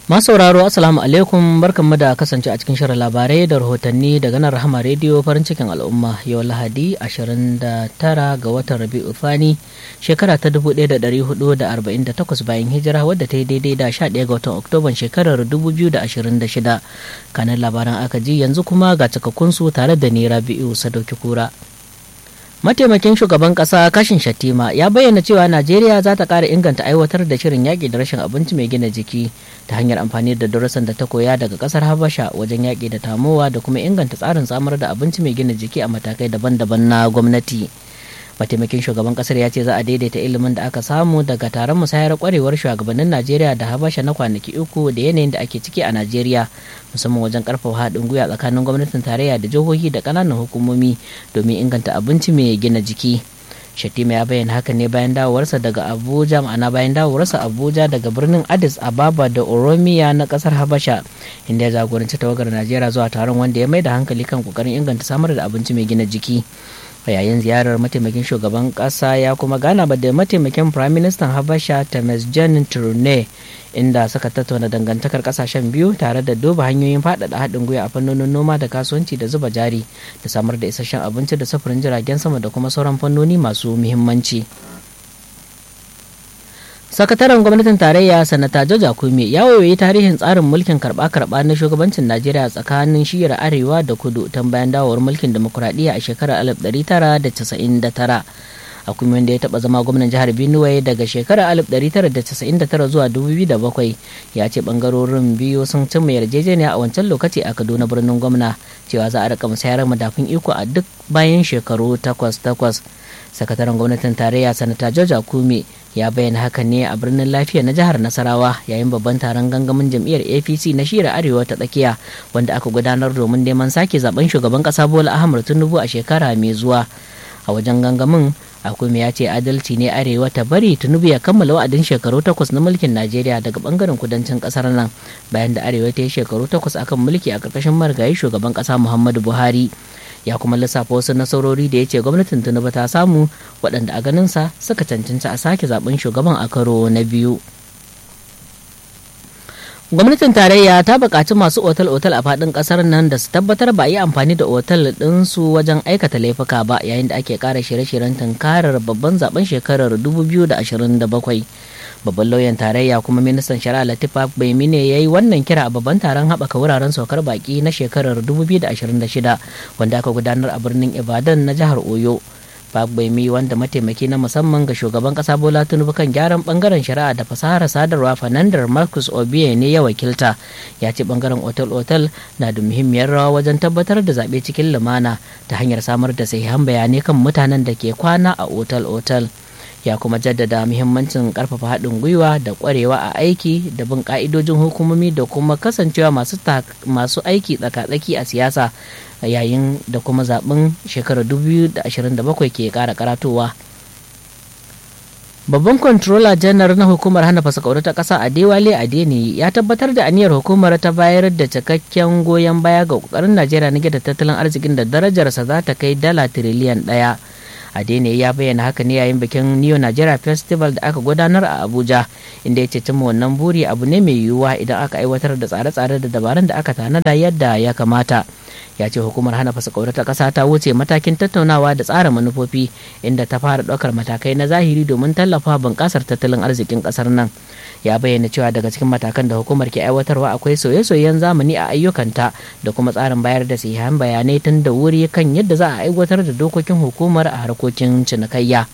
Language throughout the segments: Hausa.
sauraro assalamu alaikum barkanmu da kasance a cikin shirin labarai da rahotanni daga nan rahama rediyo farin cikin al'umma yau lahadi 29 ga watan rabi'u fani shekara ta 1448 bayan hijira wadda ta yi daidai da 11 ga watan oktoban shekarar 2026 kanan labaran aka ji yanzu kuma ga cikakkunsu tare da ni rabi'u sadauki kura mataimakin shugaban kasa kashin shatima ya bayyana cewa najeriya za ta kara inganta aiwatar da shirin yaƙi da rashin abinci mai gina jiki ta hanyar amfani da darasan da ta koya daga kasar habasha wajen yaƙi da tamowa da kuma inganta tsarin samar da abinci mai gina jiki a matakai daban-daban na gwamnati mataimakin shugaban kasar ya ce za a daidaita ilimin da aka samu daga taron musayar kwarewar shugabannin najeriya da habasha na kwanaki uku da yanayin da ake ciki a najeriya musamman wajen karfafa haɗin gwiwa tsakanin gwamnatin tarayya da jihohi da ƙananan hukumomi domin inganta abinci mai gina jiki shatima ya bayyana haka ne bayan dawowarsa daga abuja ma'ana bayan dawowarsa abuja daga birnin addis ababa da oromiya na kasar habasha inda ya jagoranci tawagar najeriya zuwa taron wanda ya mai da hankali kan kokarin inganta samar da abinci mai gina jiki a yayin ziyarar mataimakin shugaban kasa ya kuma gana da mataimakin prime minister habasha temesgen turne inda suka tattauna dangantakar kasashen biyu tare da duba hanyoyin faɗaɗa haɗin gwiwa a fannonin noma da kasuwanci da zuba jari da samar da isasshen abinci da sufurin jiragen sama da kuma sauran fannoni masu muhimmanci. sakataren gwamnatin tarayya sanata joja kume ya wayoyi tarihin tsarin mulkin karba-karba na shugabancin najeriya tsakanin shiyar arewa da kudu tun bayan dawowar mulkin demokuraɗiyya a shekarar 1999 a kuma wanda ya taba zama gwamnan jihar benue daga shekarar 1999 zuwa 2007 ya ce bangarorin biyu sun cimma yarjejeniya a wancan lokaci a kaduna birnin gwamna cewa za a rika musayar madafin iko a duk bayan shekaru takwas takwas sakataren gwamnatin tarayya sanata george akume ya bayyana hakan ne a birnin lafiya na jihar nasarawa yayin babban taron gangamin jam'iyyar apc na shira arewa ta tsakiya wanda aka gudanar domin neman sake zaben shugaban kasa bola ahmad tinubu a shekara mai zuwa a wajen gangamin akume ya ce adalci ne arewa ta bari tinubu ya kammala wa'adin shekaru takwas na mulkin najeriya daga bangaren kudancin kasar nan bayan da arewa ta yi shekaru takwas akan mulki a karkashin marigayi shugaban kasa muhammadu buhari ya kuma lissafa wasu nasarori da ya ce gwamnatin tinubu ta samu waɗanda a ganinsa suka cancanci a sake zaben shugaban a karo na biyu gwamnatin tarayya ta buƙaci masu otal-otal a faɗin ƙasar nan da su tabbatar ba a yi amfani da otal ɗinsu wajen aikata laifuka ba yayin da ake ƙara shirye-shiryen tunkarar babban zaben shekarar 2027 babban lauyan tarayya kuma ministan shari'a latifa baimine ya yi wannan kira a babban taron haɓaka wuraren saukar baki na shekarar 2026 wanda aka gudanar a birnin ibadan na jihar oyo Bagbemi wanda mataimaki na musamman ga shugaban kasa Bola Tinubu kan gyaran bangaren shari'a da fasahar sadarwa Fernandar Marcus Obiye ne ya wakilta ya ce bangaren otal-otal na da muhimmiyar rawa wajen tabbatar da zaɓe cikin lumana ta hanyar samar da sahihan bayanai kan mutanen da ke kwana a otal-otal. ya kuma jaddada muhimmancin karfafa haɗin gwiwa da ƙwarewa a aiki da bin ƙa'idojin hukumomi da kuma kasancewa masu aiki tsaka-tsaki a siyasa yayin da kuma zaɓen shekarar 2027 ke ƙara karatowa babban controller janar na hukumar hana fasakauri ta ƙasa a dewale adeni ya tabbatar da aniyar hukumar ta bayar da cikakken goyon baya ga ƙoƙarin najeriya na gida tattalin arzikin da darajarsa za ta kai dala tiriliyan ɗaya adene ya bayyana haka ne yayin bikin neo nigeria festival da aka gudanar a abuja inda ya ce cimma wannan buri abu ne mai yiwuwa idan aka aiwatar da tsare-tsare da dabarun da aka tanada yadda ya kamata ya ce hukumar hana fasakauri ta ƙasa ta wuce matakin tattaunawa da tsara manufofi inda ta fara ɗaukar matakai na zahiri domin tallafa bunƙasar tattalin arzikin ƙasar nan ya bayyana cewa daga cikin matakan da hukumar ke aiwatarwa akwai soye-soyen zamani a ayyukanta da kuma tsarin bayar da sahihan bayanai tun da wuri kan yadda za a aiwatar da dokokin hukumar a harkokin cinikayya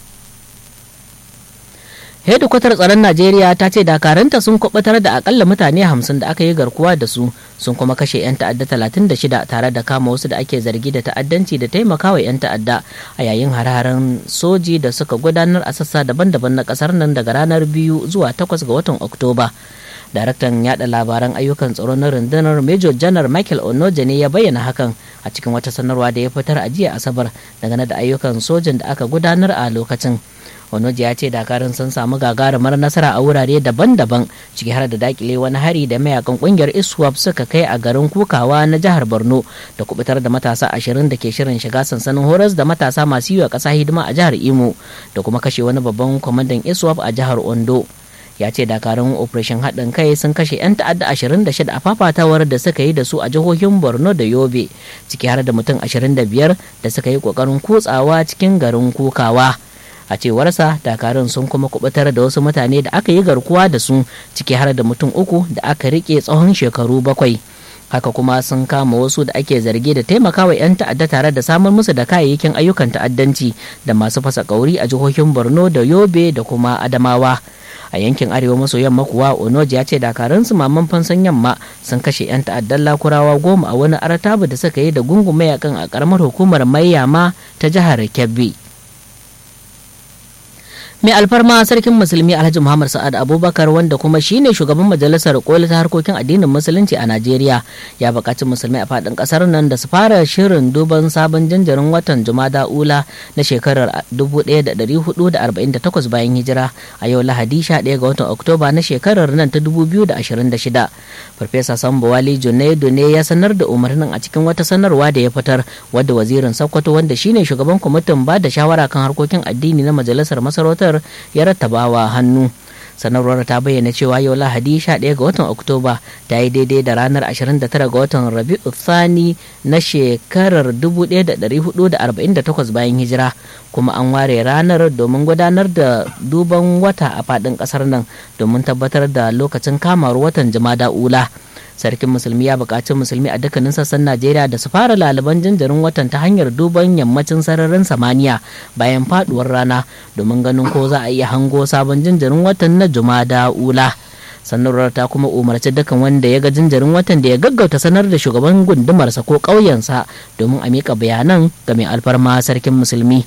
hedikwatar tsaron najeriya ta ce dakaranta sun kubutar da akalla mutane hamsin da aka yi garkuwa da su sun kuma kashe 'yan ta'adda 36 tare da kama wasu da ake zargi da ta'addanci da taimakawa 'yan ta'adda a yayin har-haren soji da suka gudanar a sassa daban-daban na kasar nan daga ranar biyu zuwa 8 ga watan oktoba daraktan yada labaran ayyukan tsaro na rundunar major janar michael onoje ne ya bayyana hakan a cikin wata sanarwa da ya fitar a jiya asabar dangane da ayyukan sojin da aka gudanar a lokacin onoje ya ce dakarun sun samu gagarumar nasara a wurare daban-daban ciki har da dakile wani hari da mayakan kungiyar iswap suka kai a garin kukawa na jihar borno da kubutar da matasa ashirin da ke shirin shiga sansanin horas da matasa masu yi wa ƙasa hidima a jihar imo da kuma kashe wani babban kwamandan iswap a jihar ondo ya ce dakarun operation haɗin kai sun kashe 'yan ta'adda 26 a fafatawar da suka yi da su a jihohin borno da yobe ciki har da mutum 25 da suka yi ƙoƙarin kutsawa cikin garin kukawa a cewarsa dakarun sun kuma kubutar da wasu mutane da aka yi garkuwa da su ciki har da mutum uku da aka rike tsawon shekaru bakwai haka kuma sun kama wasu da ake zargi da taimakawa 'yan ta'adda tare da samar musu da kayayyakin ayyukan ta'addanci da masu fasa kauri a jihohin borno da yobe da kuma adamawa a yankin arewa maso yamma kuwa onoji ya ce dakarun su maman fansan yamma sun kashe 'yan ta'addan lakurawa goma a wani artabu da suka yi da gungun mayakan a karamar hukumar mayyama ta jihar kebbi mai alfarma sarkin musulmi alhaji muhammad sa'ad abubakar wanda kuma shine shugaban majalisar koli ta harkokin addinin musulunci a najeriya ya buƙaci musulmai a faɗin ƙasar nan da su fara shirin duban sabon janjarin watan jumada ula na shekarar 1448 bayan hijira a yau lahadi 11 ga watan oktoba na shekarar nan ta 2026 farfesa sambo wali junaidu ne ya sanar da umarnin a cikin wata sanarwa da ya fitar wadda wazirin sokoto wanda shine shugaban kwamitin ba da shawara kan harkokin addini na majalisar masarautar ya rattabawa hannu sanarwar ta bayyana cewa yau lahadi 11 ga watan oktoba ta yi daidai da ranar 29 ga watan rabi'u thani na shekarar 1448 bayan hijira kuma an ware ranar domin gudanar da duban wata a faɗin ƙasar nan domin tabbatar da lokacin kamar watan jama'a ula sarkin musulmi ya buƙaci musulmi a dukkanin sassan najeriya da su fara laliban jinjirin watan ta hanyar duban yammacin sararin samaniya bayan faduwar rana domin ganin ko za a iya hango sabon jinjirin watan na jumada ula sanarwar ta kuma umarci dukkan wanda ya ga jinjirin watan da ya gaggauta sanar da shugaban gundumarsa ko ƙauyensa domin a miƙa bayanan ga mai alfarma sarkin musulmi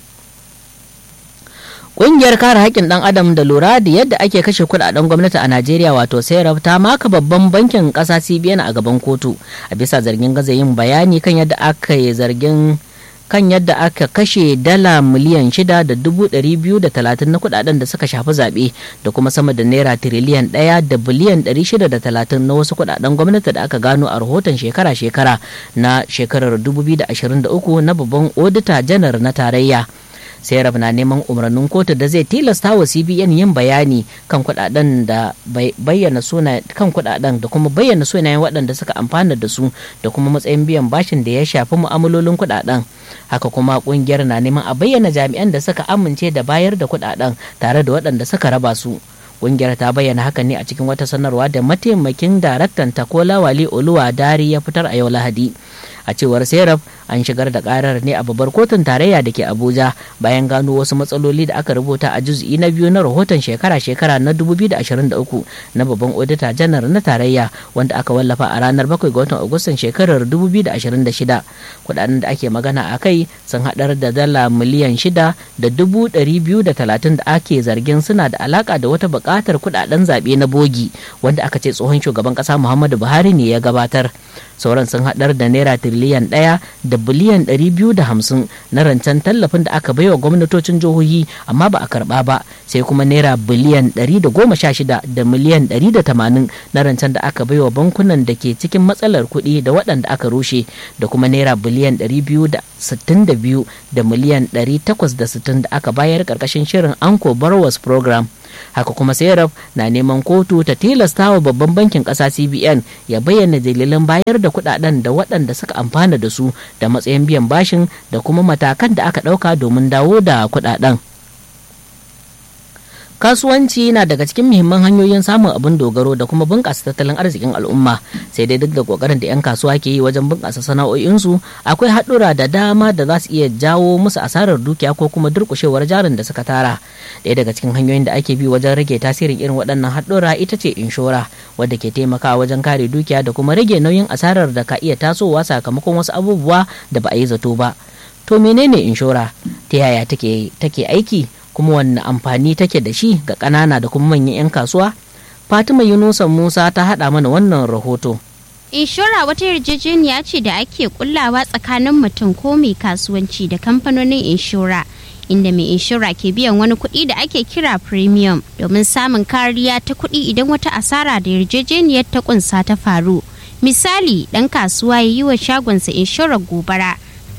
Ƙungiyar kare haƙƙin ɗan adam da lura da yadda ake kashe kuɗaɗen gwamnati a Najeriya wato Serap ta maka babban bankin ƙasa CBN a gaban kotu a bisa zargin gaza yin bayani kan yadda aka yi zargin kan yadda aka kashe dala miliyan shida da dubu ɗari biyu da talatin na kuɗaɗen da suka shafi zaɓe da kuma sama da naira tiriliyan ɗaya da biliyan ɗari shida da talatin na wasu kuɗaɗen gwamnati da aka gano a rahoton shekara-shekara na shekarar 2023 na babban odita janar na tarayya. serap na neman umarnin kotu da zai tilasta wa cbn yin bayani kan kudaden da bayyana suna kan kudaden da kuma bayyana sunayen waɗanda suka amfana da su da kuma matsayin biyan bashin da ya shafi mu'amalolin kudaden haka kuma kungiyar na neman a bayyana jami'an da suka amince da bayar da kudaden tare da waɗanda suka raba su kungiyar ta bayyana hakan ne a cikin wata sanarwa da mataimakin daraktan takola wali oluwa dari ya fitar a yau lahadi a cewar serap an shigar da karar ne a babbar kotun tarayya da ke abuja bayan gano wasu matsaloli da aka rubuta a juz'i na biyu na rahoton shekara-shekara na 2023 na babban odita janar na tarayya wanda aka wallafa a ranar 7 ga watan agustan shekarar 2026 kudaden da ake magana a kai sun haɗar da dala miliyan 6 da 230 da ake zargin suna da alaka da wata buƙatar kudaden zaɓe na bogi wanda aka ce tsohon shugaban ƙasa muhammadu buhari ne ya gabatar sauran sun haɗar da naira tiriliyan ɗaya da biliyan ɗari biyu da hamsin na rancen tallafin da aka baiwa gwamnatocin jihohi amma ba a karɓa ba sai kuma naira biliyan ɗari da goma sha shida da miliyan ɗari da tamanin na rancen da aka baiwa bankunan da ke cikin matsalar kuɗi da waɗanda aka rushe da kuma naira biliyan ɗari biyu da sittin da biyu da miliyan ɗari takwas da sittin da aka bayar ƙarƙashin shirin anko borrowers program haka kuma serap na neman kotu ta tilasta wa babban bankin ƙasa cbn ya bayyana dalilan bayar da kudaden da waɗanda suka amfana da su da matsayin biyan bashin da kuma matakan da aka ɗauka domin dawo da kudaden kasuwanci na daga cikin muhimman hanyoyin samun abin dogaro da kuma bunƙasa tattalin arzikin al'umma sai dai duk da ƙoƙarin da 'yan kasuwa ke yi wajen bunƙasa sana'o'insu akwai haɗura da dama da za su iya jawo musu asarar dukiya ko kuma durƙushewar jarin da suka tara ɗaya daga cikin hanyoyin da ake bi wajen rage tasirin irin waɗannan haɗura ita ce inshora wadda ke taimakawa wajen kare dukiya da kuma rage nauyin asarar da ka iya tasowa sakamakon wasu abubuwa da ba a yi zato ba to menene inshora ta yaya take aiki kuma wanne amfani take da shi ga ƙanana da kuma manyan 'yan kasuwa fatima yunusa musa ta haɗa mana wannan rahoto inshora wata yarjejeniya ce da ake kullawa tsakanin mutum ko mai kasuwanci da kamfanonin inshora inda mai inshora ke biyan wani kuɗi da ake kira premium domin samun kariya ta kuɗi idan wata asara da yarjejeniyar ta kunsa ta faru misali ɗan kasuwa ya yi wa shagonsa inshorar gobara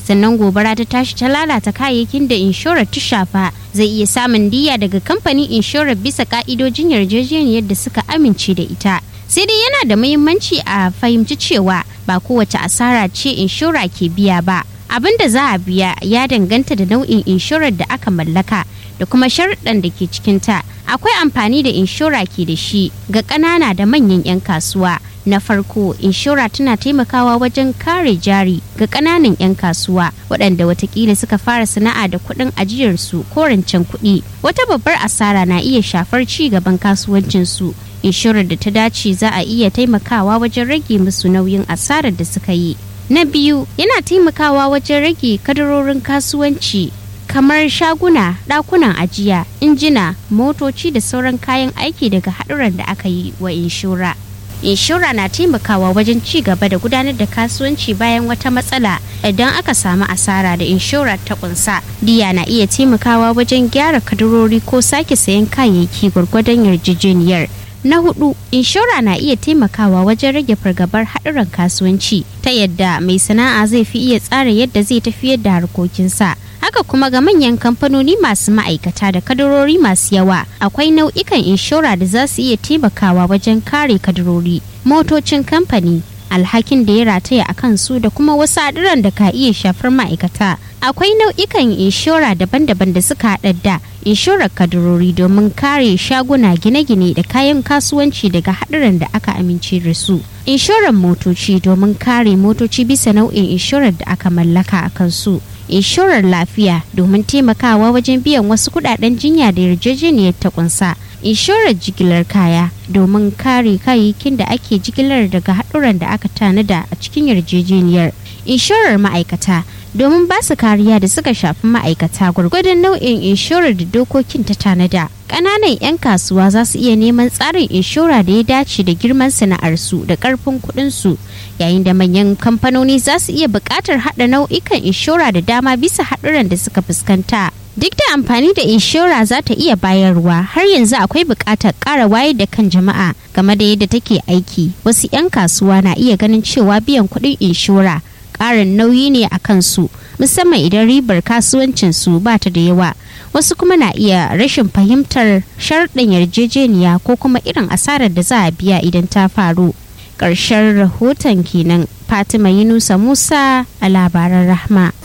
sannan gobara ta tashi ta lalata kayayyakin da inshorar ta shafa zai iya samun diya daga kamfanin inshorar bisa ka'idojin yarjejeniyar da suka amince da ita sai dai yana da muhimmanci a fahimci cewa ba kowace asara ce inshora ke biya ba abin da za a biya ya danganta da nau'in inshorar da aka mallaka da kuma sharuɗan da ke cikinta akwai amfani da inshora ke da shi ga ƙanana da manyan 'yan kasuwa na farko inshora tana taimakawa wajen kare jari ga ƙananan 'yan kasuwa waɗanda watakila suka fara sana'a da kuɗin ajiyarsu ko rancen kuɗi wata babbar asara na iya shafar ci gaban kasuwancinsu inshorar da ta dace za a iya taimakawa wajen rage musu nauyin asarar da suka yi na biyu yana taimakawa wajen rage kadarorin kasuwanci kamar shaguna ɗakunan ajiya injina motoci da sauran kayan aiki daga haɗuran da aka yi wa inshora inshora na taimakawa wajen ci gaba da gudanar da kasuwanci bayan wata matsala idan aka samu asara da inshora ta kunsa diya na iya taimakawa wajen gyara kadarori ko sake sayan kayayyaki gwargwadon yarjejeniyar na hudu inshora na iya taimakawa wajen rage fargabar haɗuran kasuwanci ta yadda mai sana'a zai fi iya tsara yadda zai tafiyar da harkokinsa haka kuma ga manyan kamfanoni masu ma'aikata da kadarori masu yawa akwai nau'ikan inshora da za su iya taimakawa wajen kare kadarori motocin kamfani alhakin da ya rataya a kansu da kuma wasu haɗuran da ka iya shafar ma'aikata akwai nau'ikan inshora daban-daban da suka haɗa da inshorar kadarori domin kare shaguna gine-gine da kayan kasuwanci daga haɗuran da aka amince da su inshorar motoci domin kare motoci bisa nau'in inshorar da aka mallaka a kansu inshorar lafiya domin taimakawa wajen biyan wasu kudaden jinya da yarjejeniyar ta kunsa inshorar jigilar kaya domin kare kayayyakin da ake jigilar daga haɗuran da aka tanada a cikin yarjejeniyar inshorar ma'aikata domin ba su kariya da suka shafi ma'aikata gwargwadon nau'in inshorar da dokokin ta tanada ƙananan 'yan kasuwa za su iya neman tsarin inshora da ya dace da girman sana'arsu da ƙarfin kuɗinsu yayin da manyan kamfanoni za su iya buƙatar haɗa nau'ikan inshora da dama bisa haɗuran da suka fuskanta duk da amfani da inshora za ta iya bayarwa har yanzu akwai buƙatar ƙara wayar da kan jama'a game da yadda take aiki wasu 'yan kasuwa na iya ganin cewa biyan kuɗin inshora ƙarin nauyi ne a kansu musamman idan ribar kasuwancinsu ba ta da yawa wasu kuma na iya rashin fahimtar sharɗin yarjejeniya ko kuma irin asarar da za a biya idan ta faru ƙarshen rahoton kenan fatima yunusa musa a labaran rahma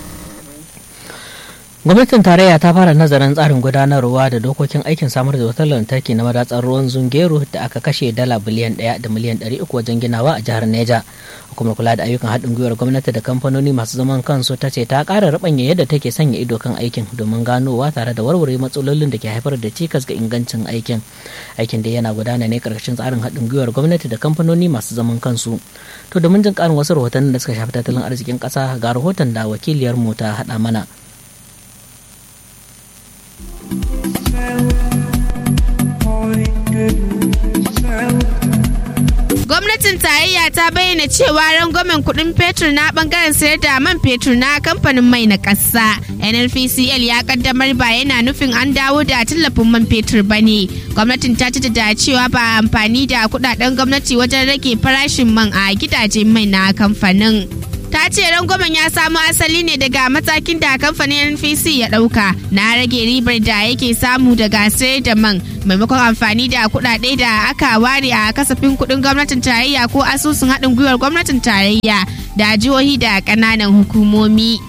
gwamnatin tarayya ta fara nazarin tsarin gudanarwa da dokokin aikin samar da wutar lantarki na madatsar ruwan zungeru da aka kashe dala biliyan ɗaya da miliyan ɗari uku wajen ginawa a jihar neja hukumar kula da ayyukan haɗin gwiwar gwamnati da kamfanoni masu zaman kansu ta ce ta ƙara rabanya yadda take sanya ido kan aikin domin ganowa tare da warware matsalolin da ke haifar da cikas ga ingancin aikin aikin da yana gudana ne ƙarƙashin tsarin haɗin gwiwar gwamnati da kamfanoni masu zaman kansu to domin jin ƙarin wasu rahotannin da suka shafi tattalin arzikin ƙasa ga rahoton da wakiliyarmu ta haɗa mana gwamnatin tarayya ta bayyana cewa rangwamen kuɗin fetur na bangaren sayar da man fetur na kamfanin mai na ƙasa nnpcl ya kaddamar ba yana nufin an dawo da tallafin man fetur ba ne gwamnatin ta ci da cewa ba amfani da kudaden gwamnati wajen rage farashin man a gidajen mai na kamfanin ta ce rangwamen ya samo asali ne daga matakin da kamfanin npc ya dauka na rage ribar da yake samu daga sayar da man maimakon amfani da kudade da aka ware a kasafin kudin gwamnatin tarayya ko asusun haɗin gwiwar gwamnatin tarayya da jihohi da ƙananan hukumomi.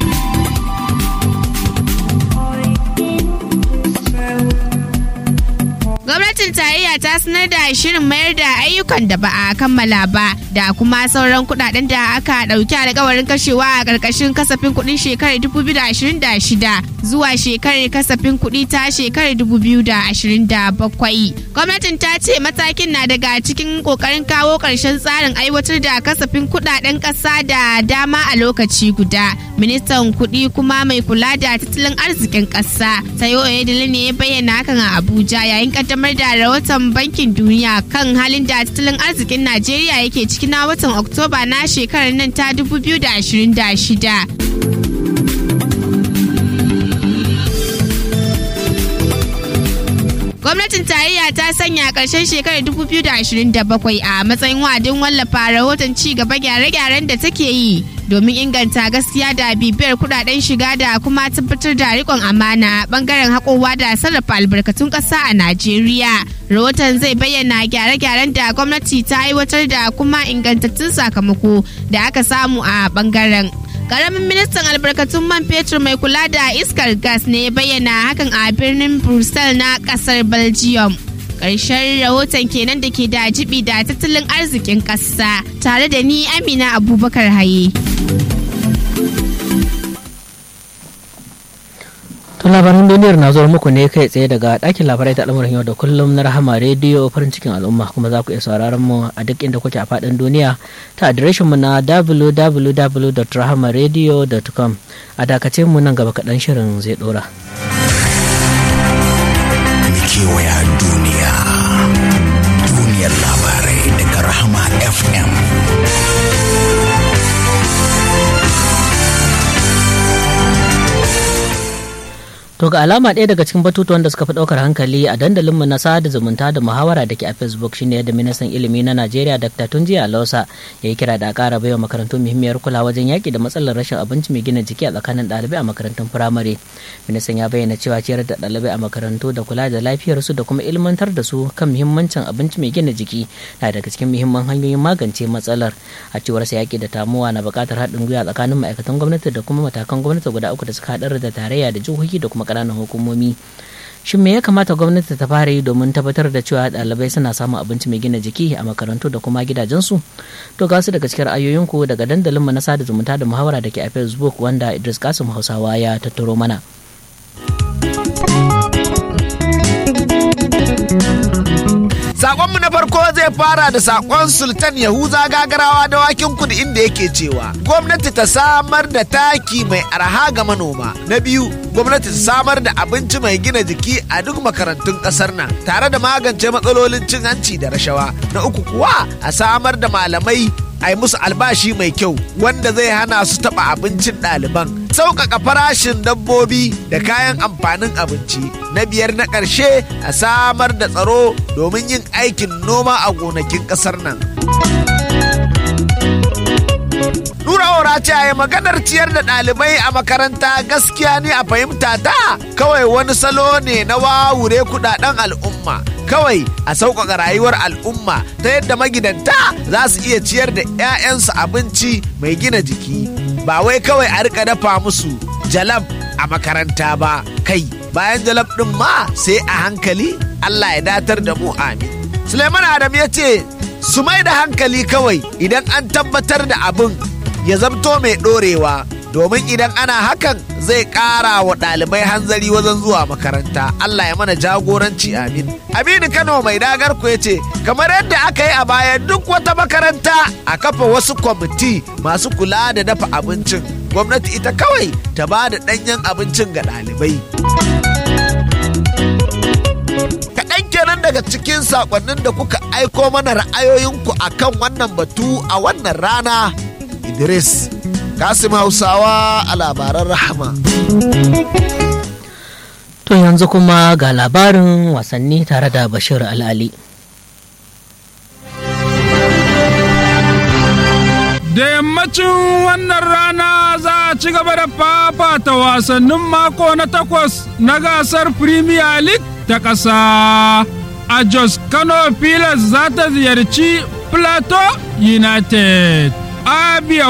gwamnatin tarayya ta sanar da shirin mayar da ayyukan da ba a kammala ba da kuma sauran kudaden da aka dauki alkawarin kashewa a karkashin kasafin kudin shekarar 2026 zuwa shekarar kasafin kudi ta shekarar 2027 gwamnatin ta ce matakin na daga cikin kokarin kawo karshen tsarin aiwatar da kasafin kudaden kasa da dama a lokaci guda ministan kudi kuma mai kula da tattalin arzikin kasa sayo oyedele ne ya bayyana hakan a abuja yayin kaddamar da rahoton bankin duniya kan halin da tattalin arzikin najeriya yake ciki na watan oktoba na shekarar nan ta 2026 gwamnatin tarayya ta sanya ƙarshen shekarar 2027 a matsayin wa'adin wallafa rahoton ci gaba gyare-gyaren da take yi domin inganta gaskiya da bibiyar kudaden shiga da kuma tabbatar da rikon amana bangaren haƙowa da sarrafa albarkatun ƙasa a najeriya rahoton zai bayyana gyare-gyaren da gwamnati ta aiwatar da kuma ingantattun sakamako da aka samu a bangaren karamin ministan albarkatun man fetur mai kula da iskar gas ne ya bayyana hakan a birnin brussels na kasar belgium ƙarshen rahoton kenan da ke da jibi da tattalin arzikin ƙasa tare da ni amina abubakar haye To labaran duniyar na zuwa muku ne kai tsaye daga ɗakin labarai ta al'amuran yau da kullum na rahama rediyo farin cikin al'umma kuma za ku iya sauraron mu a duk inda kuke a faɗin duniya ta adireshin mu na www.rahamaradio.com a dakace mu nan gaba kaɗan shirin zai ɗora. kewaya duniya duniyar labarai daga rahama fm To ga alama ɗaya daga cikin batutuwan da suka fi ɗaukar hankali a dandalinmu na sada zumunta da muhawara da ke a Facebook shine yadda ministan ilimi na Najeriya Dr. Tunji Alausa ya yi kira da a ƙara baiwa makarantu muhimmiyar kula wajen yaƙi da matsalar rashin abinci mai gina jiki a tsakanin ɗalibai a makarantun firamare. Ministan ya bayyana cewa ciyar da ɗalibai a makarantu da kula da lafiyarsu da kuma ilmantar da su kan muhimmancin abinci mai gina jiki na daga cikin muhimman hanyoyin magance matsalar. A cewar sa yaƙi da tamuwa na buƙatar haɗin gwiwa tsakanin ma'aikatan gwamnati da kuma matakan gwamnati guda uku da suka haɗar da tarayya da jihohi da kuma ƙananan hukumomi shin me ya kamata gwamnati ta fara yi domin tabbatar da cewa ɗalibai suna samun abinci mai gina jiki a makarantu da kuma gidajensu to ga su daga cikin ra'ayoyinku daga dandalin mu na sada zumunta da muhawara da ke a facebook wanda idris kasim hausawa ya tattaro mana Sakonmu na farko zai fara da sakon Sultan Yahuza gagarawa da wakin kudu inda yake cewa gwamnati ta samar da taki mai arha ga manoma. Na biyu, gwamnati ta samar da abinci mai gina jiki a duk makarantun kasar nan tare da magance matsalolin cin hanci da rashawa. Na uku kuwa a samar da malamai a yi musu albashi mai kyau wanda zai hana su taɓa abincin ɗaliban sauƙaƙa farashin dabbobi da kayan amfanin abinci na biyar na ƙarshe a samar da tsaro domin yin aikin noma a gonakin ƙasar nan Nura Ora ce a maganar ciyar da ɗalibai a makaranta gaskiya ne a fahimta ta kawai wani salo ne na wawure kudaden al'umma kawai a sauƙaƙa rayuwar al'umma ta yadda magidanta za su iya ciyar da 'ya'yansu abinci mai gina jiki ba wai kawai a rika dafa musu jalab a makaranta ba kai bayan jalab ɗin ma sai a hankali Allah ya datar da mu amin Suleiman Adam ya ce su mai da hankali kawai idan an tabbatar da abin ya zamto mai ɗorewa domin idan ana hakan zai ƙara wa ɗalibai hanzari wajen zuwa makaranta Allah ya mana jagoranci amin Aminu Kano mai dagar ku ya ce kamar yadda aka yi a baya duk wata makaranta a kafa wasu kwamiti masu kula da dafa abincin gwamnati ita kawai ta ba da ɗanyen abincin ga ɗalibai. kaɗan kenan daga cikin saƙonnin da kuka aiko mana ra'ayoyinku a kan wannan batu a wannan rana idris kasim hausawa a labaran rahama to yanzu kuma ga labarin wasanni tare da bashir al'ali da yammacin wannan rana za a ci gaba da fafata wasannin mako na takwas na gasar premier league ta ƙasa a jos kano pilas za ta ziyarci plateau united abia